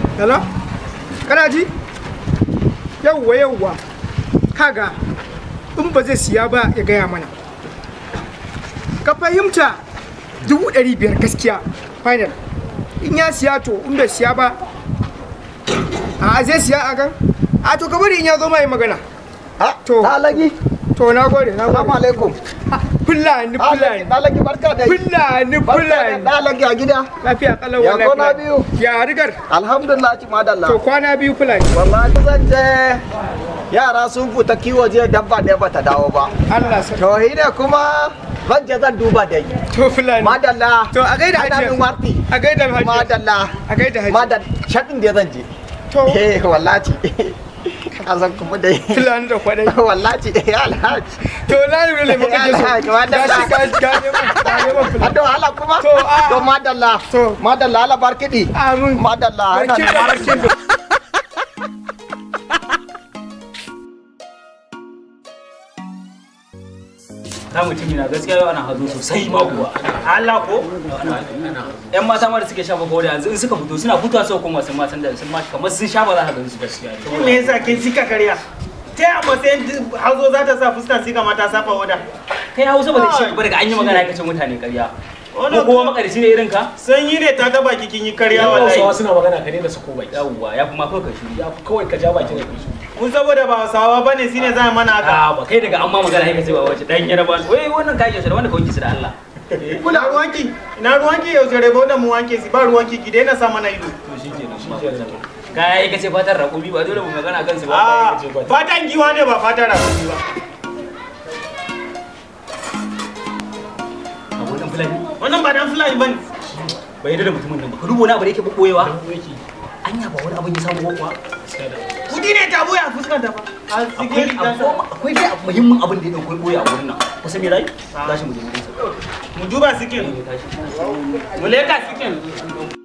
hello kana ji yauwa yauwa kaga in ba zai siya ba ya gaya mana ka fahimta dubu ɗari biyar gaskiya final in ya siya to in bai siya ba a zai siya a gan a to ka bari in ya zo mai magana Ha, To. Dalagi. to na gode na Assalamu gode alaikum. fulani fulani Dalagi barka da fulani Barka da fulani dalagi a gida. lafiya kalau Ya wallahi kwana fulani. biyu. ya rigar Alhamdulillah ci madalla. to kwana biyu fulani Wallahi zan je yara sun fita kiwo jiya dabba ɗaya bata dawo ba. Allah sa To shi ne kuma zan je zan duba dai. to fulani Madalla. To, a gaida Ana hajiya. min warti. a gaida hajiya Madalla. a gaida hajiya Madalla. Shaɗin da zan je. to Eh wallahi. Ka san kuma dai. fulani da kwadai Wallahi eh alhaji. to na lura ne muka Allah, so madalla. gashi ka ka neman ka neman fulani Ado hala kuma? To, a- To madalla. To. Madalla ala barkidi. amin Madalla. ana barkin da nan. barkin da ka mutumi na gaskiya yau ana hazo sosai ma kuwa Allah ko yan mata ma da suke shafa kawai yanzu in suka fito suna fitowa sau kuma sun matan da sun ma kamar sun shafa za ka gan su gaskiya me yasa kin sika karya ta yi matsayin hazo za ta sa fuskan sika mata safa wada kai hausa ba zai shi ba daga an yi magana ka ce mutane ƙarya ko Wannan kowa makarici ne irin ka sanyi ne ta taba kin yi karya Hausawa wallahi suna magana ka daina sako baki. yawwa ya fi ma kawai ka shiri Ya fi kawai ka ja baki da kai. mun saboda ba hausawa bane shine za mana haka a ba kai daga an ma magana ka ce ba wace dan yaraba wai wannan kayan yaushe da wanda ka wanke su da Allah ina ruwanki ina ruwanki yau jare ba da mu wanke si ba ruwanki ki daina sa mana ido to shikenan ba ka kaya ka ce fatar raƙumi ba dole mu magana kan su ba a fatan giwa ne ba fatan rakumi ba a wannan fulani wannan ba dan fulani bane bai yarda da mutumin nan ba ka duba wani abu da yake boyewa anya ba wani abin ya samu kuwa kudi ne ta boya fuskan ta fa a akwai cikin ta sa akwai dai muhimmin abin da ya dauko boye a wurin nan kusa me rai tashi mu je mu mu duba sikin tashi mu leka sikin